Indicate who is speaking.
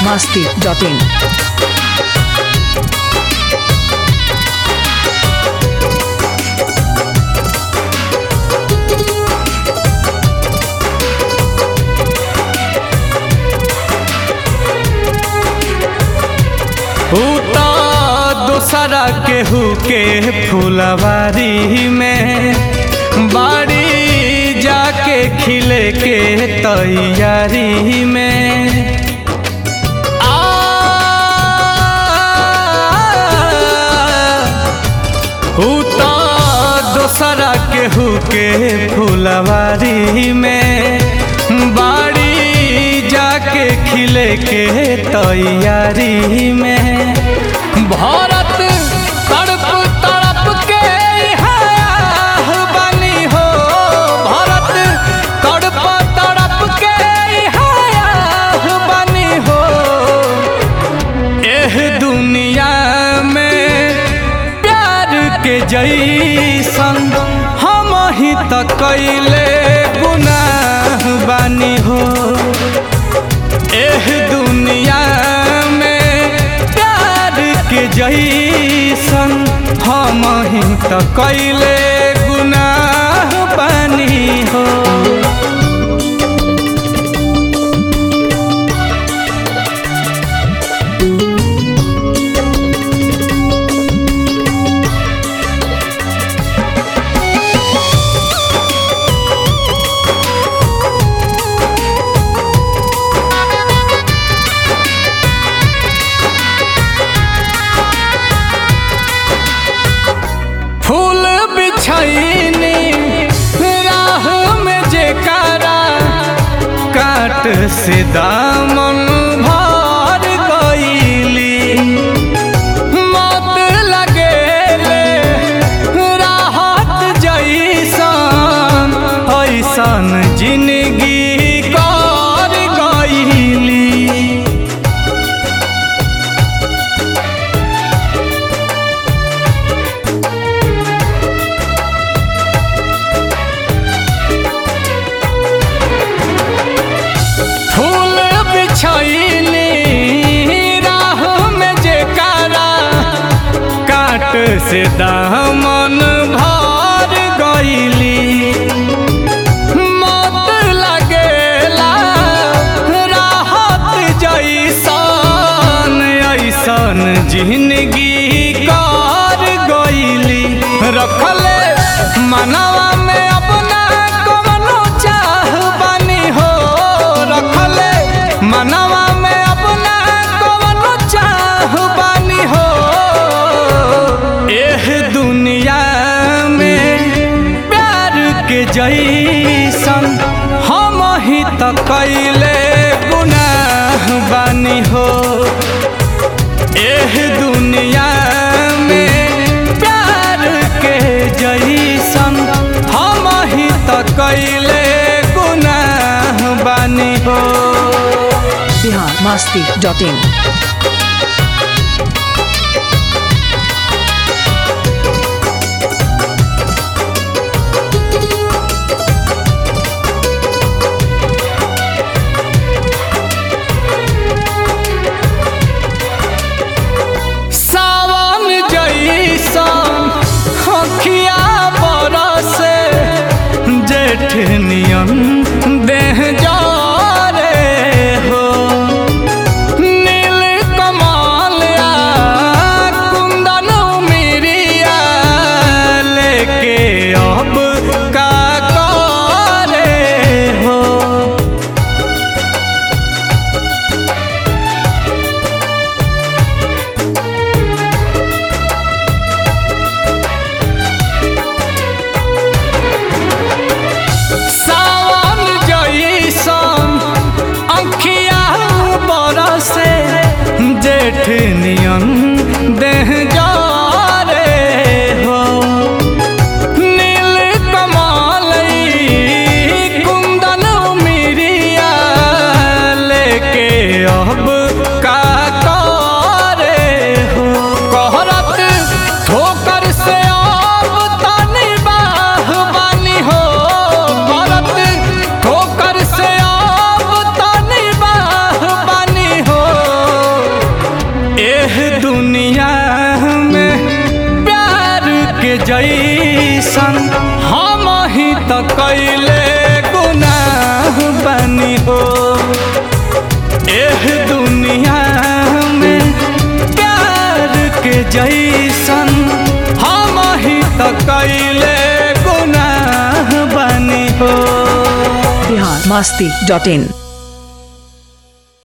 Speaker 1: masti.in.
Speaker 2: उता दोसरा केहू के फुलवारी में बाड़ी जाके खिले के तैयारी में आ, उता दोसरा केहू के फुलवारी में बाड़ी जाके खिले के तैयारी में भारत तड़प तड़प के इहाँ बनी हो भारत तड़प तड़प के इहाँ बनी हो एह दुनिया में प्यार के जैसन हम ही त कैले गुनाह बानी हो एह दुनिया में प्यार के जैसन हम ही त कैले गुनाह बानी हो फूल बिछैनी राह में जेकारा काट से दामन भर गईली मत लगेले राहत जैसन ऐसन जिंदगी कर गईली फूल बिछैनी राह में जेकारा काट से दामन भर गईली मत लगेला राहत जैसन ऐसन जिंदगी कर गईली रखले मनवा में अपना कवनो चाह बानी हो रखले मनवा में अपना कवनो चाह बानी हो एह दुनिया में प्यार के जैसन हम ही त कैले गुनाह बानी हो एह दुनिया में प्यार के जैसन हम ही त कैले गुनाह बानी हो
Speaker 1: Bihar masti.in.
Speaker 2: सावन जैसन हखिया बरसे जेठ नियन देह जारे हो नील कमाल आ कुंदन मिरिया लेके अब का करे हो सावन जैसन अंखिया बरसे जेठ नियन देह जारे हो नील कमाल ई कुंदन मिरिया लेके अब का करे हो कहरत ठोकर से अब तनी बाह बानी हो करत ठोकर से अब तनी बाह बानी हो जैसन हम ही त कैले गुनाह बनी हो
Speaker 1: बिहार मस्ती डॉट इन